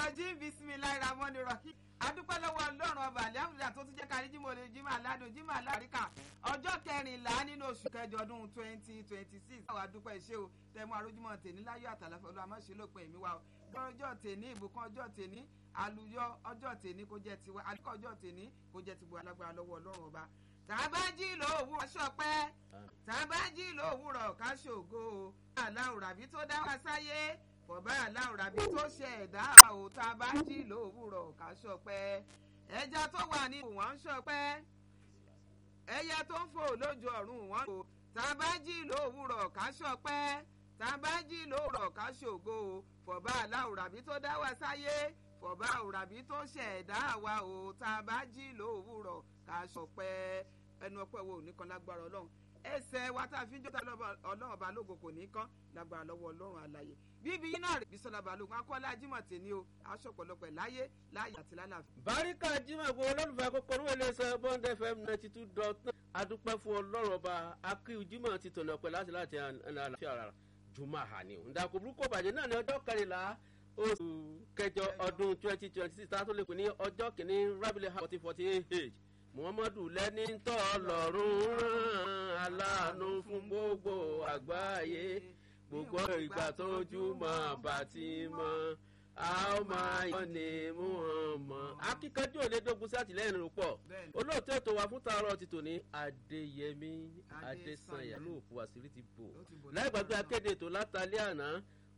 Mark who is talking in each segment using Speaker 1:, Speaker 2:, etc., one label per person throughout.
Speaker 1: rọjí bisimilayi ramoni rọkí adúpẹ́ lọ́wọ́ ọlọ́run ọba alihamudulilayi tó tún jẹ́ kárí jímọ̀ lè jímọ̀ aládùn jímọ̀ aláríkà ọjọ́ kẹrìnlá nínú oṣù kẹjọ ọdún twenty twenty six àwọn adúpẹ́ iṣẹ́ o tẹ̀mú arójúmọ̀ tèní láyọ̀ àtàlàfẹ́ olú àmọ́ṣe lópin èmi wa o ọjọ́ tèní ìbùkún ọjọ́ tèní àlùyọ ọjọ́ tèní kó jẹ́ tiwa àlùkò ọjọ́ tèní kó jẹ́ tiwa alágbára lọ́wọ́ ọlọ́run ọba tàbájí lòwúrọ̀ ṣọpẹ́ tàbájí lòwúrọ̀ káṣògo aláwùrábí tó dá wa sáyé fọ̀bá aláwùrábí tó ṣe ẹ̀dá ò tàbájí lòwúrọ̀ káṣọpẹ́ ẹja tó wà ní wọ́n ń ṣọpẹ́ ẹyẹ tó ń fò lójú ọ̀run wọ́n kò tàbájí lòwúrọ̀ káṣọpẹ́ tàbájí lòwúrọ̀ káṣògo fọ̀bá aláwùrábí tó dá wa sáyé fọ̀bá àwùrábí tó ṣẹ̀dá wa ò tàbájí lòwúrọ̀ káṣọpẹ́ ẹnu ọpẹ́ wo nìkan lágbára ọlọ́run ẹsẹ̀ wa tá a fi ń jọ́ta ọlọ́run ọba lógo kò ní kán lágbára lọ́wọ́ ọlọ́run àlàyé bíbí iná rẹ̀ Bísọ́lá Balógun akọ́lá Jímọ̀ tèmi o aṣọ ọ̀pọ̀lọpọ̀ láyé láyé àti lálàáfíà.
Speaker 2: báríkà Jímọ̀ gbogbo olólùfẹ́ kókóró iléeṣẹ́ Bond FM ninety two dot nine adúpẹ́ fún ọlọ́run ọba akíw Jímọ̀ ti tọ̀nà pẹ̀ láti láti àlàáfíà rà jùmọ̀ àhàní o ǹdàkùn burúkú bàjẹ́ náà ní ọjọ́ kẹrìnlá oṣù kẹjọ ọdún twenty twenty six tá a tó lè pè ní ọjọ́ kìíní rábìlì forty forty eight muhammadu lẹ́ni tọ́ lọ́rùn rán aláàánú fún gbogbo àgbáyé gbogbo ìgbà tójú mọ́ bàtí mọ́ a ó máa yọ ní muhammad. akíkanjú òlédógún sátìlẹ́yìn rò pọ̀ olóòtú ètò wa fún tààrọ̀ ti tòní adéyẹmí adésànyà lóòpù àṣírí ti bò láì gbàgbé akéde ètò látàlẹ́ àná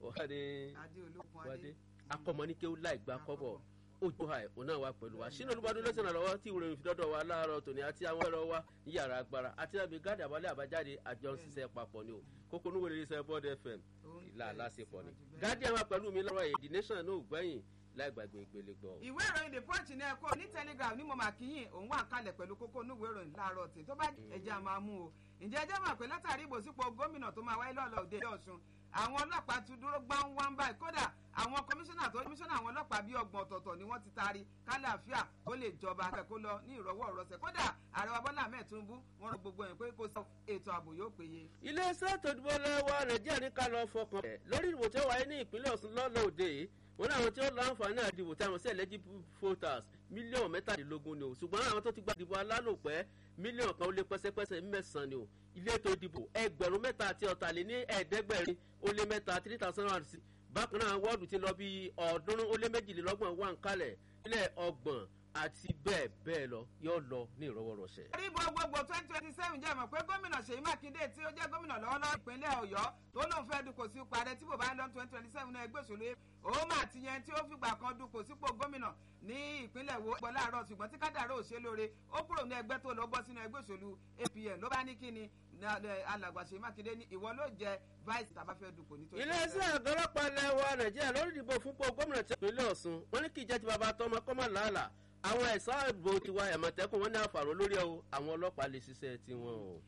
Speaker 2: wàdé akọmọníkéwú láì gbà kọ́bọ̀ ojú ha ẹ̀ ọ̀nà wa pẹ̀lú wa sínú olúbadún lọ́sẹ̀ náà lọ́wọ́ tí ìròyìn fi dọ́dọ̀ wa láàárọ̀ tòní àti àwọn ẹ̀rọ wa ní yàrá agbára àti àbí gáàdì àbálẹ̀ àbájáde àjọ ń ṣiṣẹ́ papọ̀ ni o kókó níwèé lè ṣe bọ́ọ̀dù fm ìlà aláṣepọ̀ ni gáàdì àwọn pẹ̀lú mi lọ́rọ̀ èdè nation náà gbẹ̀yìn láì gbàgbé ìpele gbọ́.
Speaker 1: ìwé ìròyìn the punch ní ẹ̀kọ́ ní telegram ní mo máa kíyìn òun wà kalẹ̀ pẹ̀lú kókó níwèé ìròyìn láàárọ̀ tí tó bá ẹja máa mú o ǹjẹ́ ẹjẹ́ mọ̀ pé látàrí ìbòsípò gómìnà tó máa wáyé lọ́ọ̀lọ́ òde ọ̀ṣun àwọn ọlọ́pàá ti dúró gbáǹwáǹ báyìí kódà àwọn kọmíṣánná tó kọmíṣánná àwọn ọlọ́pàá bíi ọgbọ̀n ọ̀tọ̀ọ̀tọ̀ ni wọ́n ti taari kálàáfíà kó lè jọba akẹ́kọ̀ọ́ lọ ní ìrọ̀wọ́ ọ̀rọ̀sẹ̀ kódà ààrẹ wa Bọ́lá Ahmed Tinubu wọ́n rọ gbogbo yẹn pé kó sọ ètò ààbò yóò péye.
Speaker 2: iléeṣẹ́ tó dúró lọ́wọ́ nàìjíríà ní ká lọ fọkàn rẹ̀ lórí ìdìbò tí ó wáyé ní ìpínlẹ̀ Ọ̀ṣun lọ́lọ́ òde yìí wọn ní àwọn tí ó láǹfààní àdìbò tí àwọn sí eligible voters mílíọ̀nù mẹ́tàdínlógún ni o ṣùgbọ́n àwọn tó ti gba ìdìbò alálòpẹ́ mílíọ̀nù kan ó lé pẹ́sẹ́pẹ́sẹ́ mẹ́sàn-án ni o ilé ètò ìdìbò ẹgbẹ̀rún mẹ́ta àti ọ̀tàléní ẹ̀ẹ́dẹ́gbẹ̀rin ó lé mẹ́ta three thousand and six bákan náà wọ́ọ̀dù ti lọ bí ọ̀ọ́dúnrún ó lé méjìlélọ́gbọ̀n wà ń kalẹ̀ ilẹ̀ ọgbọ̀n àti bẹ́ẹ̀ bẹ́ẹ̀ lọ yóò lọ ní ìrọwọ́rọsẹ̀.
Speaker 1: ìbò gbogbo twenty twenty seven jẹ́ mọ̀ pé gómìnà Ṣèyí Mákindé tí ó jẹ́ gómìnà lọ́wọ́lọ́wọ́ ìpínlẹ̀ Ọ̀yọ́ tó lóun fẹ́ dupò sí ipò ààrẹ tí bò bá ń lọ twenty twenty seven náà ẹgbẹ́ òṣèlú òun mà ti yẹn tí ó fìgbà kan dupò sípò gómìnà ní ìpínlẹ̀ wo gbọ́ láàárọ̀ ṣùgbọ́n tí kádàrá ò ṣe lóore ó kúrò ní ẹgbẹ́ tó lọ bọ́ sínú ẹgbẹ́ òṣèlú APN ló bá ní kí ni alàgbà Ṣèyí Mákindé ní ìwọ ló jẹ vice tàbá fẹ́ dupò ní twenty twenty seven.
Speaker 2: iléeṣẹ́ àgọ́lọ́pàá ilẹ̀ wa Nàìjíríà lórí ìdìbò fúnpọ̀ gómìnà tí ìpínlẹ̀ Ọ̀ṣun wọ́n ní kí ìjẹ́ ti bàbá tọmọ kọ́mọ làálàá àwọn ẹ̀sán ìbò tiwa ẹ̀mọ̀tẹ́kùn wọn ní àfàrò lórí ẹ̀ o àwọn ọlọ́pàá lè ṣiṣẹ́ tiwọn o.